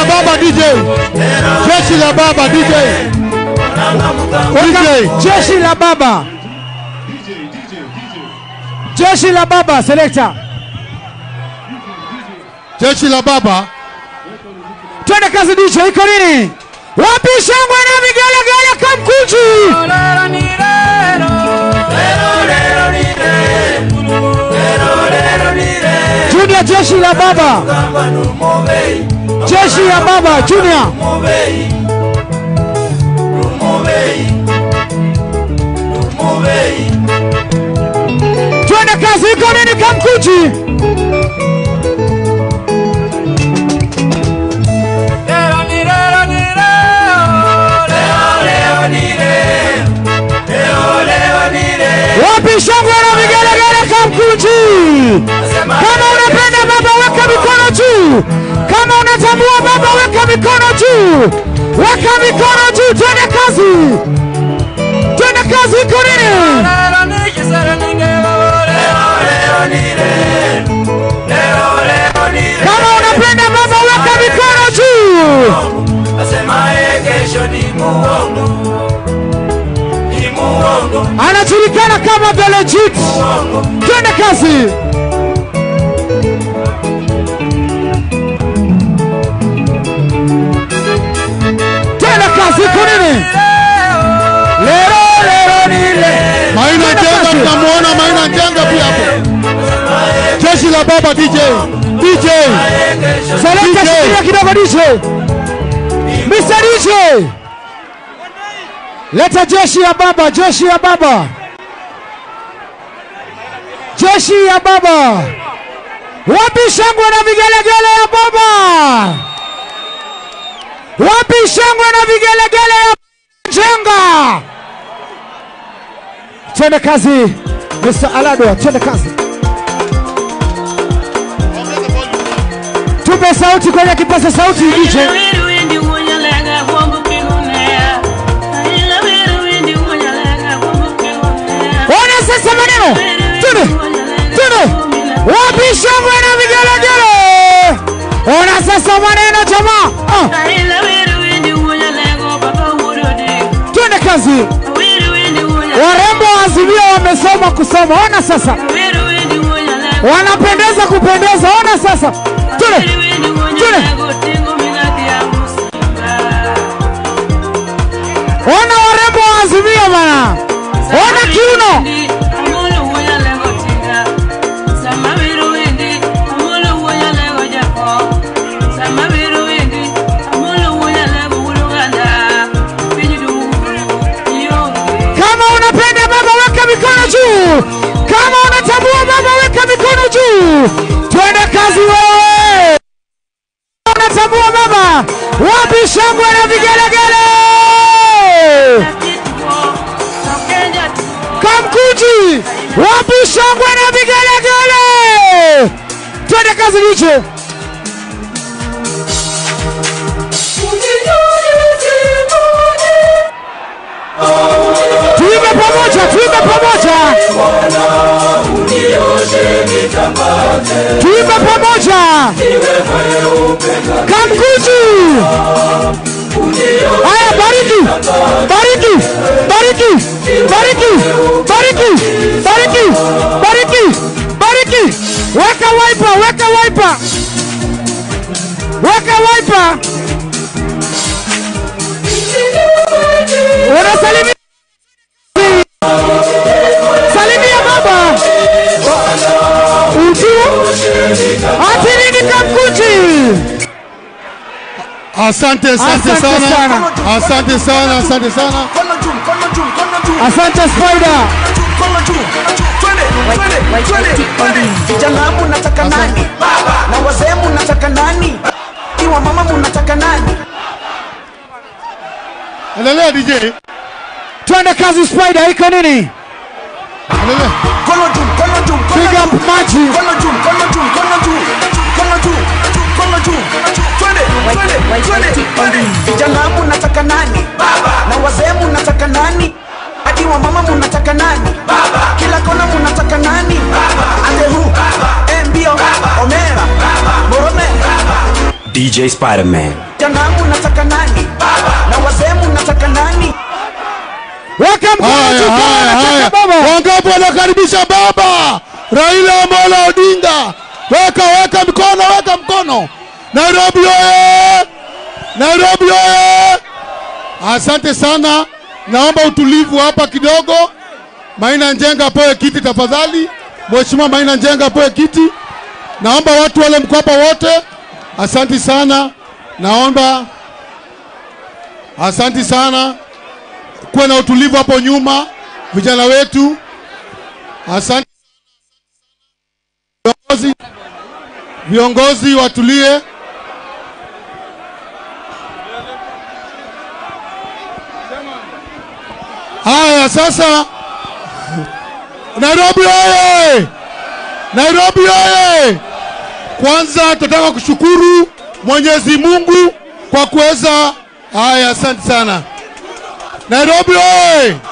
la baba DJ. Jeshi la baba DJ. DJ. Jeshi la baba. Jeshi la baba selector. Jeshi la baba. Twende kazi DJ, iko nini? Wapi shangwe na vigelegele kamkuji? Junior jeshi la baba. Jeshi ya baba Junior. Twende kazi, iko nini kamkuji? Wapi shangwe na vigelegele kamkuji? Kama unapenda baba weka mikono juu. Kama unatambua baba weka mikono juu. Weka mikono juu, twende kazi. Twende kazi, iko nini? Kama unapenda baba weka mikono juu. Anajulikana kama the legit. Twende kazi. Twende kazi, iko nini? Lero lero ni le. Maina Twende Njenga kazi. tunamuona Maina Njenga pia hapo. Jeshi la baba DJ. DJ. Seleka DJ. shikilia kidogo DJ. Mr. DJ. Leta jeshi ya baba, jeshi ya baba. Jeshi ya baba. Wapi shangwe na vigelegele ya baba? Wapi shangwe na vigelegele ya Jenga? Twende kazi. Mr. Alado, twende kazi. Tupe sauti kwenye kipaza sauti DJ. Ona sasa maneno. Twende. Twende. Wapi shangwe na vigelegele? Ona sasa maneno jamaa. Ah, twende kazi. Warembo wa Azimio wamesoma kusoma. Ona sasa. Wanapendeza kupendeza. Ona sasa. Twende. Ona warembo wa Azimio bana. Ona kiuno. Kama unapenda baba weka mikono juu. Kama unatambua baba weka mikono juu. Twende kazi wewe. Unatambua baba. Wapi shangwe na vigelegele? Kamkuji. Wapi shangwe na vigelegele? Twende kazi DJ. Tuimbe pamoja, tuimbe pamoja. Tuimbe pamoja. Kamkuji. Haya, bariki. Bariki. Bariki. Bariki. Bariki. Bariki. Bariki. Bariki. Weka wiper, weka wiper. Weka wiper. Unasalimia. Salimia baba. Utu. Atirini Kamkuji. Asante, asante Asante sana. sana. Asante sana, asante sana. Asante Spider. Vijana munataka nani? Na wazee munataka nani? Iwa mama munataka nani? Endelea DJ. Twende kazi Spider, iko nini? Endelea. Kono juu, kono juu, kono Piga juu. maji. Kono juu, kono juu, kono juu. Kono juu, kono juu. Twende, twende, twende, twende. Vijana munataka nani? Na wazee munataka nani? Hadi wa mama munataka nani? Kila kona munataka nani? Ate hu, eh, mbio, omera, morome. DJ Spider-Man. Jangangu nataka nani? Na wazemu nataka nani? Weka mkono juu Haya, kama haya, unataka haya. baba. Wangapi wanakaribisha baba Raila Amolo Odinga? Weka, weka mikono, weka mkono. Nairobi oye! Nairobi oye! Asante sana, naomba utulivu hapa kidogo. Maina Njenga apewe kiti tafadhali. Mheshimiwa Maina Njenga apewe kiti. Naomba watu wale mko hapa wote, asanti sana. Naomba, asanti sana kuwe na utulivu hapo nyuma, vijana wetu. Asante viongozi, viongozi watulie. Haya, sasa Nairobi oye! Nairobi oye! Kwanza tunataka kushukuru Mwenyezi Mungu kwa kuweza. Haya, asante sana. Nairobi oye!